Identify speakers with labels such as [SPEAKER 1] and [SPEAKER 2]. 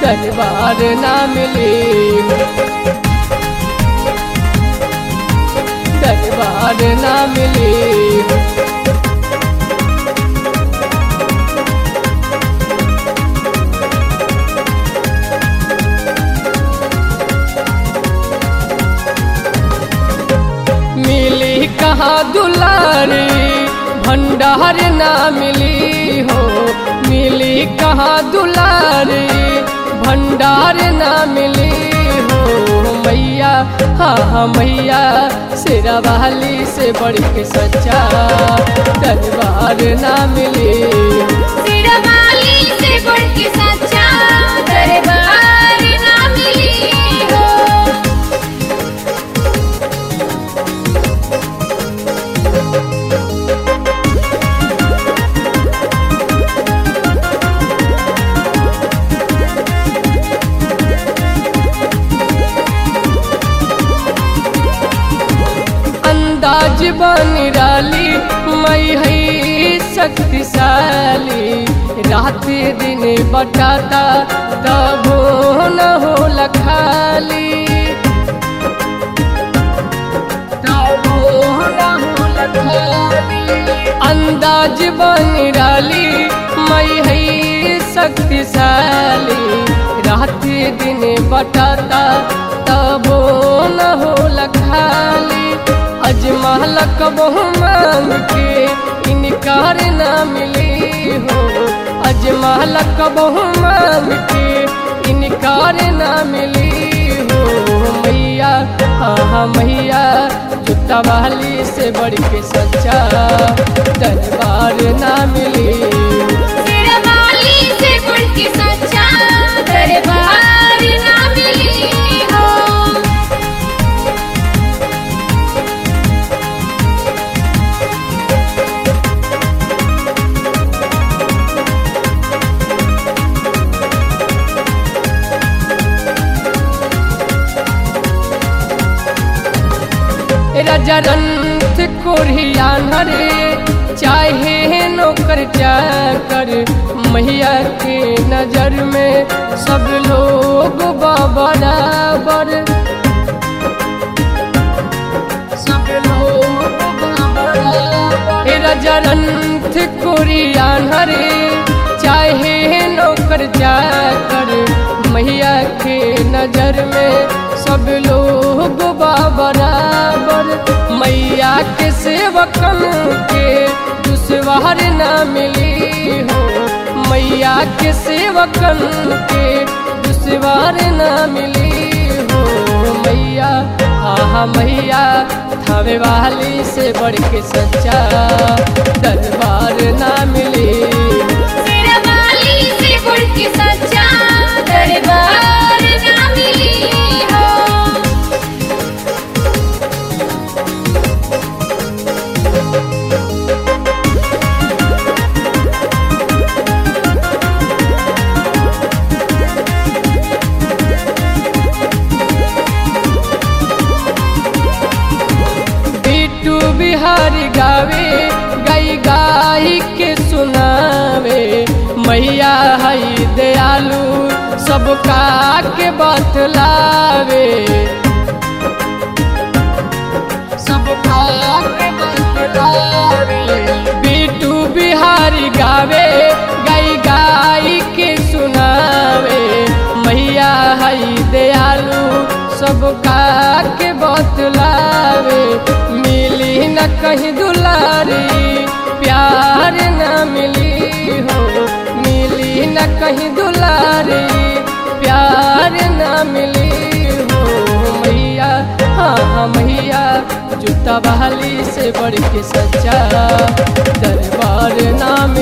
[SPEAKER 1] दरबार ना मिली दरबार ना मिली मिली कहाँ दुलारी भंडार ना मिली हो मिली कहाँ दुलारी भंडार ना मिली हो मैया हाँ हाँ मैया सिरा वाली से बढ़ के सच्चा दरबार ना मिली
[SPEAKER 2] सिरवाली से बढ़ के सच्चा दरबार ना मिली हो
[SPEAKER 1] अंदाज बनिराली मई है शक्तिशाली रात दिन बटाता तबो न हो लखाली तबो न हो लखाली अंदाज बनिराली मई है शक्तिशाली रात दिन बटाता तबो न हो लखाली अजमाल कबहू मांग के इनकार ना मिली हो अजमाल कबहू मांग के इनकार ना मिली हो मैया हाँ हाँ मैया जुत्ता वाली से बढ़ के सच्चा दरबार ना मिली
[SPEAKER 2] सिरवाली से बढ़ के सच्चा दरबार ना मिली हो
[SPEAKER 1] रजरंथ कोरियान रे चाहे नौकर चाकर मैया के नजर में सब लोग बराबर सब लोग बराबर रजरंथ कोरियान रे चाहे नौकर चाकर मैया के नजर में सब लोग बराबर मैया के सेवकन के दुश्वार ना मिली हो मैया के सेवकन के दुश्वार ना मिली हो मैया हाँ हाँ मैया थावे वाली से बढ़ के सच्चा दरबार ना मिली
[SPEAKER 2] सिरवाली से बढ़ के सच्चा दरबार ना मिली हो
[SPEAKER 1] बिट्टू बिहारी गावे गई गाई के सुनावे मैया हई दयालु सबका के बतलावे सबका के बतलावे बिट्टू बिहारी गावे गई गाई के सुनावे मैया हई दयालु सबका के बतलावे मिली न कहीं दुलारी प्यार न मिली हो मिली न कहीं दुलारी प्यार न मिली हो मैया हाँ हाँ मैया जूता बहाली से बढ़ के सच्चा दरबार ना